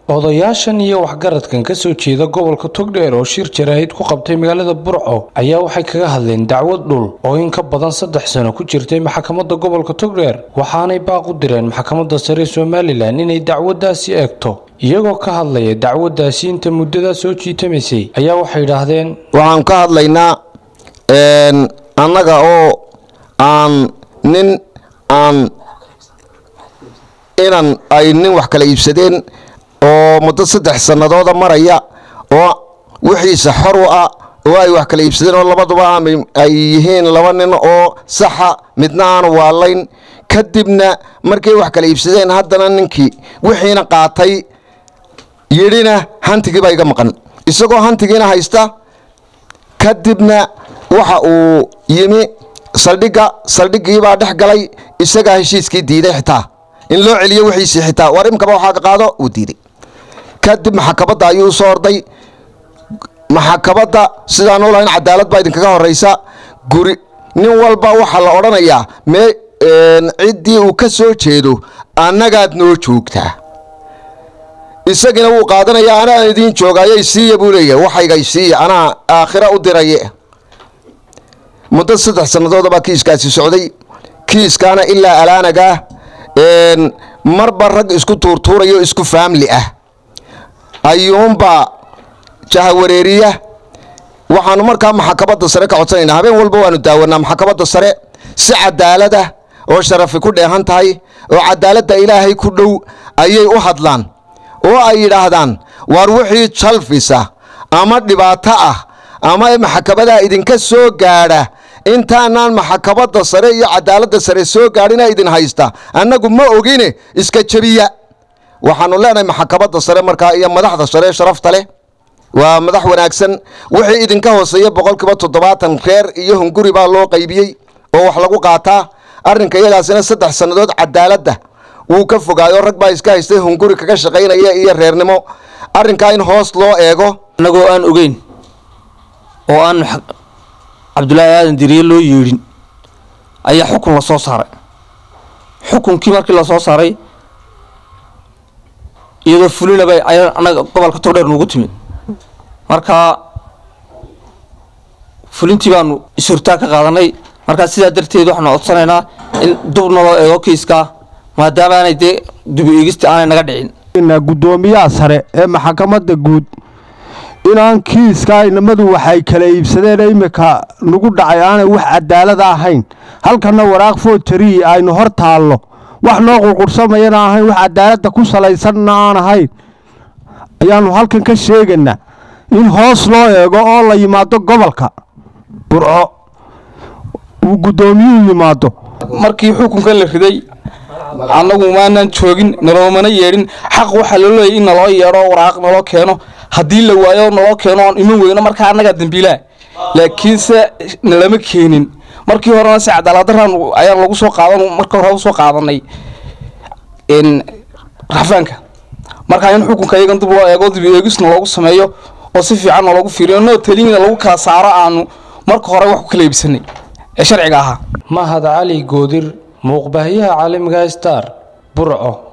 odayaashan iyo waxgaradkan ka soo jeeda gobolka togdheer oo shir jaraahid ku qabtay magaalada burco ayaa waxay kaga hadleen dacwad dhul oo in ka badan saddex sano ku jirtay maxkamadda gobolka togdheer waxaanay baaq u direen maxkamadda sare somalilan inay dacwaddaasi eegto iyagoo ka hadlaya dacwaddaasi inta muddadaa soo jiitamaysay ayaa waxay idhaahdeen waxaan ka hadlaynaa annaga oo aan nin aan inan ay nin wax kala iibsadeen oo muddo saddex sannadooda maraya oo wixiisa xor u ah oo ay wax kala iibsadeen oo labaduba ay yihiin laba nin oo saxa midna aan waalayn kadibna markay wax kala iibsadeen haddana ninkii wixiina qaatay yidhina hantigiibaa iga maqan isagoo hantigiina haysta kadibna waxa uu yimi saldhigga saldhiggiibaa dhex galay isagaa heshiiskii diiday xitaa in loo celiyo wixiisii xitaa war imkaba waxaa ka qaado uu diiday kadib maxakabadda ayuu soo orday maxakabadda sidaan u lahayn cadaalad baa idinkaga horaysa guri nin walba waxaa la odhanayaa mee ciddii uu ka soo jeedo annagaad noo joogtaa isagina wuu qaadanayaa anaa idiin joogaayo isiiya buu leeyahay waxayga isiiya anaa aakhira u diraye muddo saddex sannadood baa kiiskaasi socday kiiskaana ilaa alaanagaa marba rag isku tuurtuurayo isku faamli ah ayuunbaa jahawareeriya waxaanu markaa maxakabadda sare ka codsanaynaa habeen walba waanu daawanaa maxakabadda sare si cadaalada oo sharafi ku dheehan tahay oo cadaaladda ilaahay ku dhow ayay u hadlaan oo ay yidhaahdaan waar wixii jalfisa ama dhibaato ah ama maxkamadaa idinka soo gaadha intaanaan maxakabadda sare iyo cadaaladda sare soo gaadhina idin haysta annagu ma ogine iska jebiya waxaanu leenahay maxakabadda sare markaa iyo madaxda sare sharafta leh waa madax wanaagsan wixii idinka hooseeya boqolkiiba toddobaatan reer iyo hunguri baa loo qaybiyey oo wax lagu qaataa arrinka iyagaasina saddex sannadood cadaaladda wuu ka fogaayo rag baa iska haystay hunguri kaga shaqaynaya iyo reernimo arrinkaa in hoos loo eego annagoo aan ogeyn oo aan cabdulaahi aadan diriye loo yeedhin ayaa xukun la soo saaray xukunkii markii la soo saaray iyadoo fulinaba ayaa annaga gobolka togdheer nugu timid marka fulintii baanu is-hortaag ka qaadanay markaa sidaa darteed waxaanu codsanaynaa in dub naloo eego kiiskaa maadaama aanay dee dubi eegista aanay naga dhicin guddoomiyaha sare ee maxkamadda guud inaan kiiskaa inamadu waxay kala iibsadeen iminka nagu dhacay aanay wax cadaalada ahayn halkanna waraaq footari aynu hor taallo wax noo qurqursamayana ahayn wax cadaaladda ku salaysanna aan ahayn ayaannu halkan ka sheegaynaa in hoos loo eego oo la yimaado gobolka burco uu guddoomiyuhu yimaado markii xukunka la riday annagu maanaan joogin naloomana yeedhin xaq waxaa loo leeyay in naloo yeedho waraaq naloo keeno haddii la waayo naloo keeno oon iman weyno markaa annagaa dambiilaa laakiinse nalama keenin markii horena si cadaaladdaraan ayaan lagu soo qaadan marka hore usoo qaadanay rafaanka markaa in xukunka iyagan dib loo eego dib eegisna loogu sameeyo oo si fiican loogu fiiriyo noo taliyina lagu kala saaro aanu marka hore wax ku kala iibsanay ee sharciga ahaa mahad cali goodir muuqbaahiyaha caalamiga star burco